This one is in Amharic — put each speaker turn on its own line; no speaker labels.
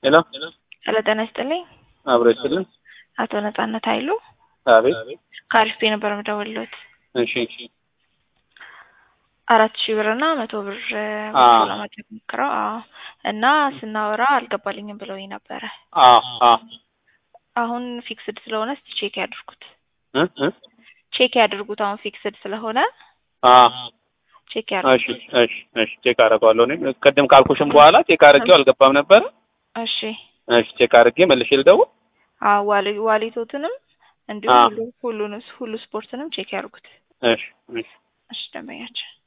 ሄሎ
ሄሎ ጤና ይስጥልኝ።
አብሮ ይስጥልን።
አቶ ነጻነት ኃይሉ
አቤት።
ከአሪፍ ነበር የምደውልዎት።
እሺ
አራት ሺህ ብር እና መቶ ብር
አ
ወስዶ ለማድረግ ሞክረው። አዎ እና ስናወራ አልገባልኝም ብለውኝ ነበረ።
አ አ
አሁን ፊክስድ ስለሆነ እስቲ ቼክ ያድርጉት።
እ እ
ቼክ ያድርጉት። አሁን ፊክስድ ስለሆነ
አ
ቼክ
እሺ
ያድርጉት።
እሺ እሺ ቼክ አደርገዋለሁ። እኔም ቅድም ካልኩሽም በኋላ ቼክ አድርጌው አልገባም ነበረ።
እሺ
እሺ ቼክ አድርጌ መልሼ ልደውል።
አዎ ዋሊ ዋሊቶትንም እንዲሁም
አ
ሁሉ ሁሉንም ሁሉ ስፖርትንም ቼክ ያድርጉት።
እሺ እሺ
እሺ ደንበኛችን